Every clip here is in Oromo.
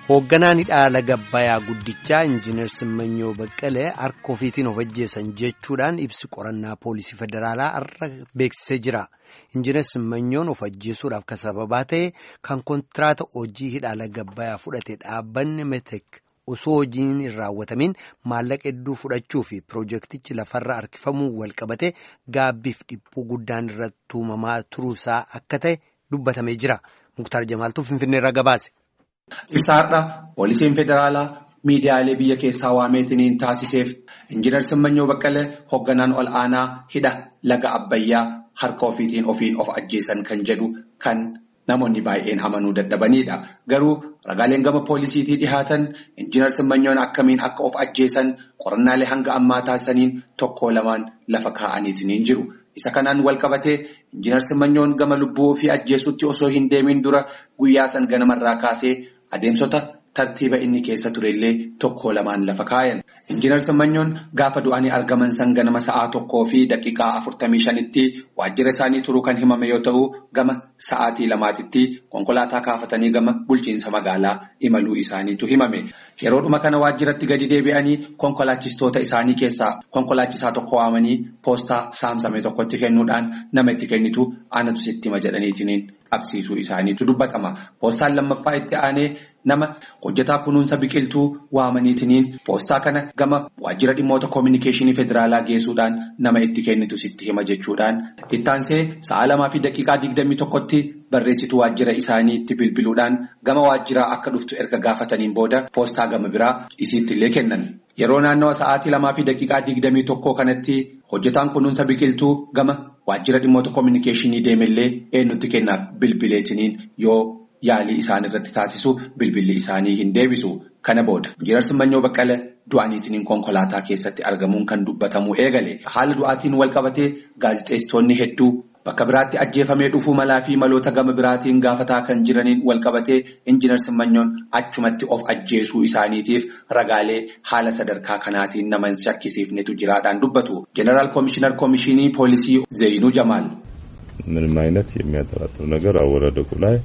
Hoogganaan dhaala gabbayaa guddichaa Injiinar Simmanyoo Baqqalee harka ofiitiin of ajjeesan jechuudhaan ibsi qorannaa poolisii federaalaa har'a beeksisee jira. Injiinar Simmanyoon of ajjeesuudhaaf kan sababaa ta'e kan kontiraata hojii dhaala gabbayaa fudhate dhaabbanni Metek osoo hojiin hin raawwatamin maallaqa hedduu fudhachuu fi piroojeektichi lafarra harkifamuu walqabate gaabbiif dhiphuu guddaan irratti uumamaa turuusaa akka ta'e dubbatamee jira. Muktaar Jamaaltuu Finfinneerraa gabaase. Ibsa har'a poolisiin federaalaa miidiyaalee biyya keessaa waameetiniin taasiseef injiinar Simmanyoo Baqqalee hoogganaan ol aanaa hidha laga Abbayyaa harka ofiitiin ofiin of ajjeesan kan jedhu kan namoonni baay'een amanuu dadhabanidha. Garuu ragaaleen gama poolisiitii dhihaatan injiinar Simmanyoon akkamiin akka of ajjeesan qorannaalee hanga ammaa taasisaniin tokko lamaan lafa kaa'aniitiin jiru. Isa kanaan wal qabatee injiinar Simanyoon gama lubbuu ofii ajjeesutti osoo hin deemin dura guyyaa san ganamarraa kaasee adeemsota tartiiba inni keessa turellee tokko lamaan lafa kaayan. Injiinar Simanyoon gaafa du'anii argaman san ganama sa'aa tokkoo fi daqiiqaa afurtamii shanitti waajjira isaanii turuu kan himame yoo ta'u gama sa'aatii lamaatitti konkolaataa kaafatanii gama bulchiinsa magaalaa imaluu isaaniitu himame. Yeroodhuma kana waajjiratti gadi deebi'anii konkolaachistoota isaanii keessaa konkolaachisaa tokko waamanii poostaa saamsame tokkotti kennuudhaan nama itti kennitu aanatu sitti hima jedhaniitiin qabsiisuu isaaniitu dubbatama. Poostaan lammaffaa itti aanee nama hojjetaa kunuunsa biqiltuu waamaniitiin poostaa kana gama waajjira dhimmoota koominikeeshinii federaalaa geessuudhaan nama itti kennitu sitti hima jechuudhaan ittaansee sa'a lamaa fi daqiiqaa digdamii tokkotti barreessituu waajjira isaaniitti bilbiluudhaan gama waajjiraa akka dhuftu erga gaafataniin booda poostaa gama biraa isiittillee kennan. Yeroo naannawa sa'aatii lamaa fi daqiiqaa digdamii tokkoo kanatti hojjetaan kunuunsa biqiltuu gama waajjira dhimmoota koominikeeshinii deemellee eenyutti kennaaf bilbileetiniin yoo yaalii isaan irratti taasisu bilbilli isaanii hin deebisu. Kana booda injiinar Simmanyoo Baqqalee du'aniitiin konkolaataa keessatti argamuun kan dubbatamu eegale. Haala du'aatiin wal qabatee gaazexeessitoonni hedduu bakka biraatti ajjeefamee dhufuu malaa fi maloota gama biraatiin gaafataa kan jiraniin wal qabatee injiinar Simmanyoon achumatti of ajjeesuu isaaniitiif ragaalee haala sadarkaa kanaatiin nama hin shakkisiifnetu jiraadhaan dubbatu. Jeneraal Koomishinar Koomishinii Poolisii Zeyinuu Jamaal. ምንም አይነት የሚያጠራጥር ነገር አወዳደቁ ላይ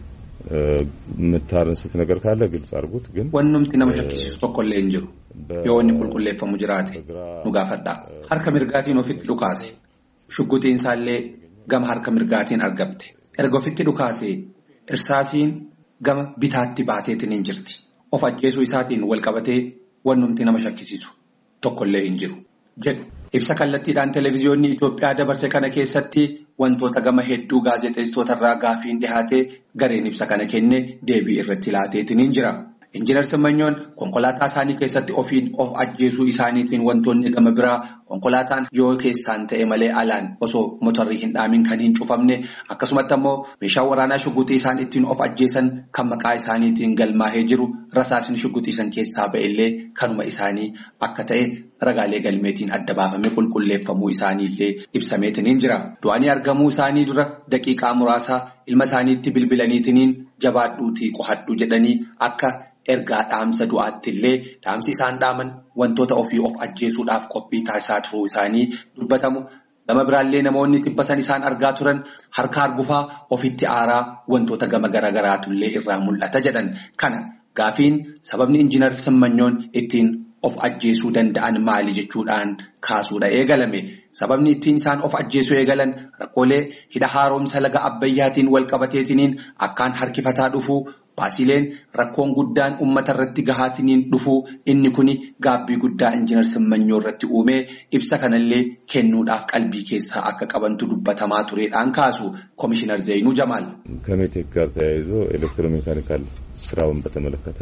የምታነሱት ነገር ካለ ግልጽ አድርጉት። ግን Wannumti nama shakkisiisu tokkollee hin jiru. Yoo inni qulqulleeffamu jiraate nu gaafadhaa. Harka mirgaatiin ofitti dhukaase. Shugguxiin isaallee gama harka mirgaatiin argamte. Erga ofitti dhukaase irsaasiin gama bitaatti baateetiin hin jirti. Of ajjeesuu isaatiin wal qabatee wannumti nama shakkisiisu tokkollee hin jiru. jedhu. Ibsa kallattiidhaan televezyiyoonni Itoophiyaa dabarse kana keessatti wantoota gama hedduu gaazexeessitoota irraa gaafiin dhihaatee gareen ibsa kana kenne deebii irratti laateetiin jira. Injiinar Simanyoon konkolaataa isaanii keessatti ofiin of ajjeesuu isaaniitiin wantoonni gama biraa konkolaataan yoo keessaan ta'e malee alaan osoo motorrii hin dhaamin kan hin cufamne akkasumatti ammoo meeshaan waraanaa shugguxii isaan ittiin of ajjeesan kan maqaa isaaniitiin galmaahee jiru rasaasni shugguxiisan keessaa ba'ellee kanuma isaanii akka ta'e ragaalee galmeetiin adda baafamee qulqulleeffamuu isaaniillee ibsameetiin jira. Du'anii argamuu isaanii dura daqiiqaa muraasaa ilma isaaniitti bilbilaniitiin jabaadhuutii qohadhu jedhanii akka. Ergaa dhaamsa du'aatti illee dhaamsi isaan dhaaman wantoota ofii of ajjeesuudhaaf qophii taasisaa turuu isaanii dubbatamu. Gama biraallee namoonni dhibbatan isaan argaa turan harka argufaa ofitti aaraa wantoota gama garaagaraatullee irraa mul'ata jedhan. Kana gaafiin sababni injiinar Simmanyoon ittiin of ajjeesuu danda'an maali jechuudhaan kaasuudha eegalame. Sababni ittiin isaan of ajjeesuu eegalan rakkoolee hidha haaromsa laga Abbayyaatiin wal qabateetiniin akkaan harkifataa dhufuu. Baasileen rakkoon guddaan uummata irratti gahaatiniin dhufuu inni kuni gaabbii guddaa injiinar Simmanyoo irratti uumee ibsa kanallee kennuudhaaf qalbii keessaa akka qabantu dubbatamaa tureedhaan kaasu Koomishinar Zeyinuu Jamaal. ከሜቴክ ጋር ተያይዞ ኤሌክትሮሜካኒካል ስራውን በተመለከተ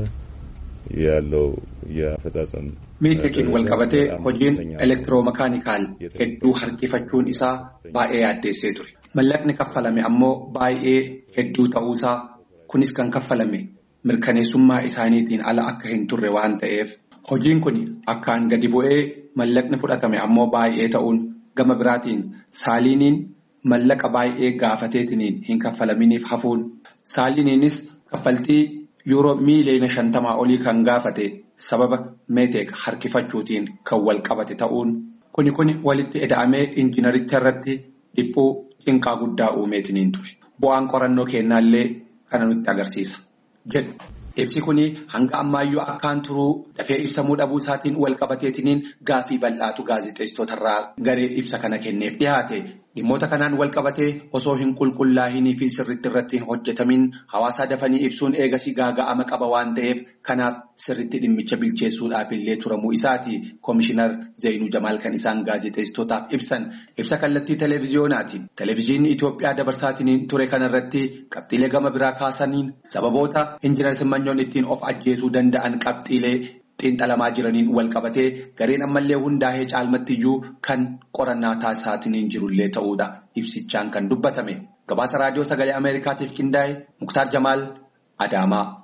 ያለው የአፈጻጸም Meetekiin wal qabatee hojiin elektiroomeekaanikaal hedduu harkifachuun isaa baay'ee yaaddeessee ture. Mallaqni kaffalame ammoo baay'ee hedduu ta'uusaa. Kunis kan kaffalame mirkaneessummaa isaaniitiin ala akka hin turre waan ta'eef hojiin kun akkaan gadi bu'ee mallaqni fudhatame ammoo baay'ee ta'uun gama biraatiin saaliiniin mallaqa baay'ee gaafateetiniin hin kaffalaminiif hafuun saaliiniinis kaffaltii yuuroo miiliyoona shantamaa olii kan gaafate sababa meeteek harkifachuutiin kan wal qabate ta'uun kuni kuni walitti ida'amee injiinaricha irratti dhiphuu cinqaa guddaa uumeetiniin ture bu'aan qorannoo kennaallee. Kana nutti agarsiisa jedhu Ibsi kun hanga ammaayyuu akkaan turuu dafee ibsamuu dhabuu isaatiin wal qabateetiniin gaafii bal'aatu gaazexeessitootarraa garee ibsa kana kenneef dhiyaate. Dhimmoota kanaan wal qabatee osoo hin qulqullaa'inii fi sirriitti irratti hin hojjetamin hawaasaa dafanii ibsuun eegasii gaaga'ama qaba waan ta'eef kanaaf sirriitti dhimmicha bilcheessuudhaaf illee turamuu isaati. Komishinar Zeenuu Jamaal kan isaan gaazexeessitootaaf ibsan ibsa kallattii televiziyoonaatiin televiziyoonni Itoophiyaa dabarsaatiin ture kanarratti qabxiilee gama biraa kaasaniin sababoota injinar Simmanyoon ittiin of ajjeesuu danda'an qabxiilee. xiinxalamaa jiraniin wal qabatee gareen ammallee hundaa'ee caalmattiyyuu kan qorannaa taasisaatiin jirullee ta'uudha ibsichaan kan dubbatame gabaasa raadiyoo sagalee ameerikaatiif qindaa'e muktaar jamaal adaamaa.